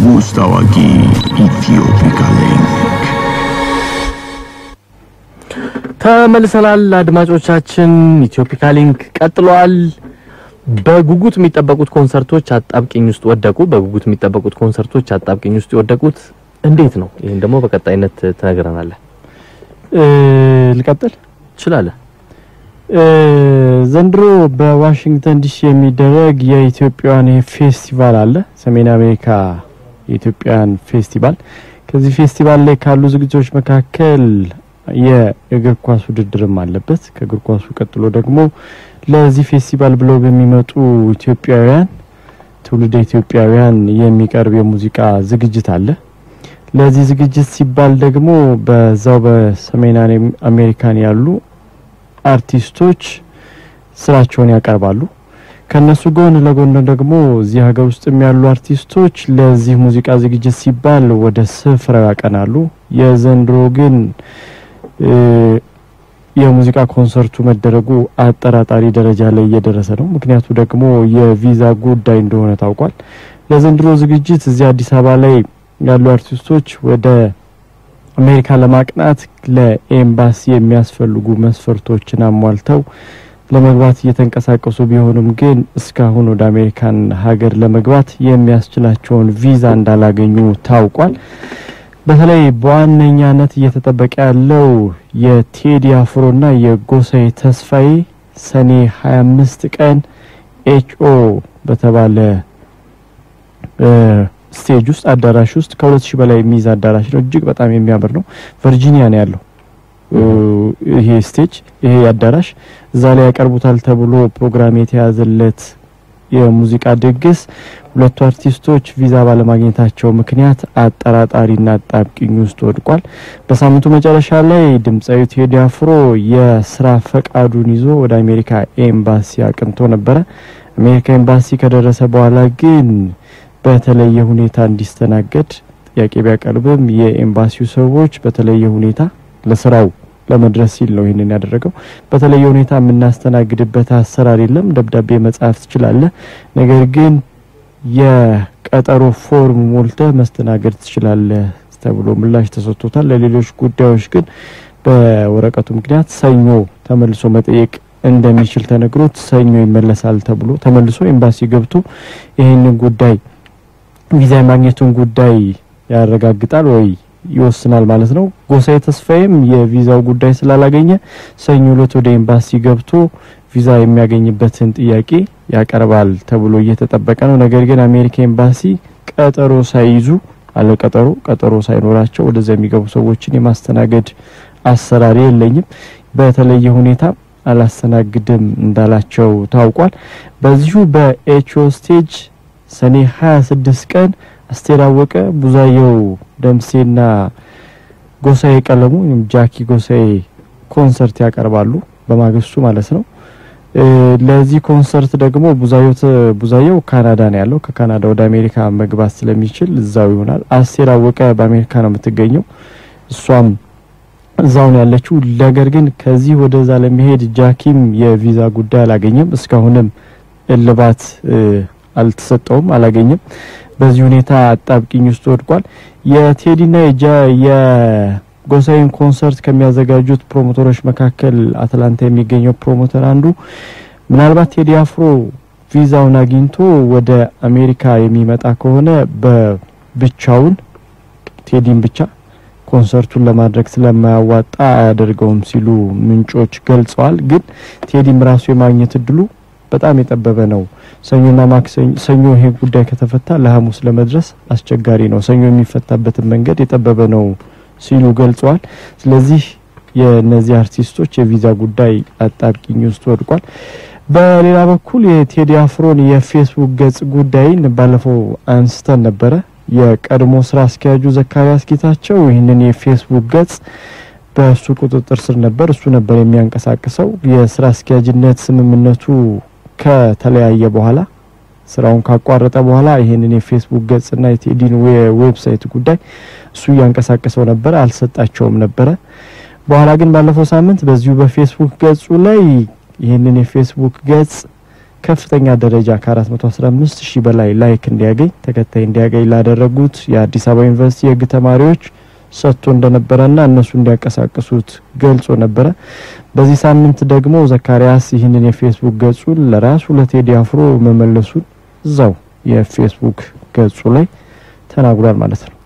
ውስጥ አዋቂ ኢትዮፒካ ሊንክ ተመልሰናል አድማጮቻችን። ኢትዮፒካ ሊንክ ቀጥሏል። በጉጉት የሚጠበቁት ኮንሰርቶች አጣብቂኝ ውስጥ ወደቁ። በጉጉት የሚጠበቁት ኮንሰርቶች አጣብቂኝ ውስጥ የወደቁት እንዴት ነው? ይህን ደግሞ በቀጣይነት ትነግረናለህ። ልቀጥል ትችላለህ። ዘንድሮ በዋሽንግተን ዲሲ የሚደረግ የኢትዮጵያውያን ፌስቲቫል አለ። ሰሜን አሜሪካ የኢትዮጵያውያን ፌስቲቫል። ከዚህ ፌስቲቫል ላይ ካሉ ዝግጅቶች መካከል የእግር ኳስ ውድድርም አለበት። ከእግር ኳሱ ቀጥሎ ደግሞ ለዚህ ፌስቲቫል ብለው በሚመጡ ኢትዮጵያውያን ትውልደ ኢትዮጵያውያን የሚቀርብ የሙዚቃ ዝግጅት አለ። ለዚህ ዝግጅት ሲባል ደግሞ በዛው በሰሜን አሜሪካን ያሉ አርቲስቶች ስራቸውን ያቀርባሉ። ከነሱ ጎን ለጎን ደግሞ እዚህ ሀገር ውስጥ ያሉ አርቲስቶች ለዚህ ሙዚቃ ዝግጅት ሲባል ወደ ስፍራው ያቀናሉ። የዘንድሮ ግን የሙዚቃ ኮንሰርቱ መደረጉ አጠራጣሪ ደረጃ ላይ እየደረሰ ነው። ምክንያቱ ደግሞ የቪዛ ጉዳይ እንደሆነ ታውቋል። ለዘንድሮ ዝግጅት እዚህ አዲስ አበባ ላይ ያሉ አርቲስቶች ወደ አሜሪካ ለማቅናት ለኤምባሲ የሚያስፈልጉ መስፈርቶችን አሟልተው ለመግባት እየተንቀሳቀሱ ቢሆንም ግን እስካሁን ወደ አሜሪካን ሀገር ለመግባት የሚያስችላቸውን ቪዛ እንዳላገኙ ታውቋል። በተለይ በዋነኛነት እየተጠበቀ ያለው የቴዲ አፍሮና የጎሳዬ ተስፋዬ ሰኔ 25 ቀን ኤችኦ በተባለ ስቴጅ ውስጥ አዳራሽ ውስጥ ከሁለት ሺህ በላይ የሚይዝ አዳራሽ ነው። እጅግ በጣም የሚያምር ነው። ቨርጂኒያ ነው ያለው ይሄ ስቴጅ ይሄ አዳራሽ። እዛ ላይ ያቀርቡታል ተብሎ ፕሮግራም የተያዘለት የሙዚቃ ድግስ ሁለቱ አርቲስቶች ቪዛ ባለማግኘታቸው ምክንያት አጠራጣሪና አጣብቂኝ ውስጥ ወድቋል። በሳምንቱ መጨረሻ ላይ ድምፃዊ ቴዲ አፍሮ የስራ ፈቃዱን ይዞ ወደ አሜሪካ ኤምባሲ አቅንቶ ነበረ። አሜሪካ ኤምባሲ ከደረሰ በኋላ ግን በተለየ ሁኔታ እንዲስተናገድ ጥያቄ ቢያቀርብም የኤምባሲው ሰዎች በተለየ ሁኔታ ለስራው ለመድረስ ሲል ነው ይህንን ያደረገው። በተለየ ሁኔታ የምናስተናግድበት አሰራር የለም፣ ደብዳቤ መጻፍ ትችላለህ፣ ነገር ግን የቀጠሮ ፎርም ሞልተህ መስተናገድ ትችላለህ ተብሎ ምላሽ ተሰጥቶታል። ለሌሎች ጉዳዮች ግን በወረቀቱ ምክንያት ሰኞ ተመልሶ መጠየቅ እንደሚችል ተነግሮት ሰኞ ይመለሳል ተብሎ ተመልሶ ኤምባሲ ገብቶ ይህንን ጉዳይ ቪዛ የማግኘቱን ጉዳይ ያረጋግጣል ወይ ይወስናል ማለት ነው። ጎሳዬ ተስፋዬም የቪዛው ጉዳይ ስላላገኘ ሰኞ ዕለት ወደ ኤምባሲ ገብቶ ቪዛ የሚያገኝበትን ጥያቄ ያቀርባል ተብሎ እየተጠበቀ ነው። ነገር ግን አሜሪካ ኤምባሲ ቀጠሮ ሳይይዙ አለ ቀጠሮ ቀጠሮ ሳይኖራቸው ወደዛ የሚገቡ ሰዎችን የማስተናገድ አሰራር የለኝም፣ በተለየ ሁኔታ አላስተናግድም እንዳላቸው ታውቋል። በዚሁ በኤችኦ ስቴጅ ሰኔ 26 ቀን አስቴር አወቀ፣ ቡዛየው ደምሴና ጎሳዬ ቀለሙ ጃኪ ጎሳዬ ኮንሰርት ያቀርባሉ በማግስቱ ማለት ነው። ለዚህ ኮንሰርት ደግሞ ቡዛየው ቡዛየው ካናዳ ነው ያለው። ከካናዳ ወደ አሜሪካ መግባት ስለሚችል እዛው ይሆናል። አስቴር አወቀ በአሜሪካ ነው የምትገኘው። እሷም እዛው ነው ያለችው። ነገር ግን ከዚህ ወደዛ ለመሄድ ጃኪም የቪዛ ጉዳይ አላገኘም። እስካሁንም እልባት አልተሰጠውም፣ አላገኘም። በዚህ ሁኔታ አጣብቂኝ ውስጥ ወድቋል። የቴዲና የጎሳዬን ኮንሰርት ከሚያዘጋጁት ፕሮሞተሮች መካከል አትላንታ የሚገኘው ፕሮሞተር አንዱ ምናልባት ቴዲ አፍሮ ቪዛውን አግኝቶ ወደ አሜሪካ የሚመጣ ከሆነ በብቻውን ቴዲን ብቻ ኮንሰርቱን ለማድረግ ስለማያዋጣ አያደርገውም ሲሉ ምንጮች ገልጸዋል። ግን ቴዲም ራሱ የማግኘት እድሉ በጣም የጠበበ ነው። ሰኞና ማክሰኞ ሰኞ ይሄ ጉዳይ ከተፈታ ለሐሙስ ለመድረስ አስቸጋሪ ነው። ሰኞ የሚፈታበትን መንገድ የጠበበ ነው ሲሉ ገልጸዋል። ስለዚህ የእነዚህ አርቲስቶች የቪዛ ጉዳይ አጣብቂኝ ውስጥ ወድቋል። በሌላ በኩል የቴዲ አፍሮን የፌስቡክ ገጽ ጉዳይን ባለፈው አንስተን ነበረ። የቀድሞ ስራ አስኪያጁ ዘካሪያስ ጌታቸው ይህንን የፌስቡክ ገጽ በእሱ ቁጥጥር ስር ነበር። እሱ ነበር የሚያንቀሳቅሰው። የስራ አስኪያጅነት ስምምነቱ ከተለያየ በኋላ ስራውን ካቋረጠ በኋላ ይሄንን የፌስቡክ ገጽና የቴዲን ዌብሳይት ጉዳይ እሱ እያንቀሳቀሰው ነበረ፣ አልሰጣቸውም ነበረ። በኋላ ግን ባለፈው ሳምንት በዚሁ በፌስቡክ ገጹ ላይ ይህንን የፌስቡክ ገጽ ከፍተኛ ደረጃ ከ415 ሺህ በላይ ላይክ እንዲያገኝ ተከታይ እንዲያገኝ ላደረጉት የአዲስ አበባ ዩኒቨርሲቲ የሕግ ተማሪዎች ሰጥቶ እንደነበረና እነሱ እንዲያንቀሳቅሱት ገልጾ ነበረ። በዚህ ሳምንት ደግሞ ዘካሪያስ ይህንን የፌስቡክ ገጹን ለራሱ ለቴዲ አፍሮ መመለሱን እዛው የፌስቡክ ገጹ ላይ ተናግሯል ማለት ነው።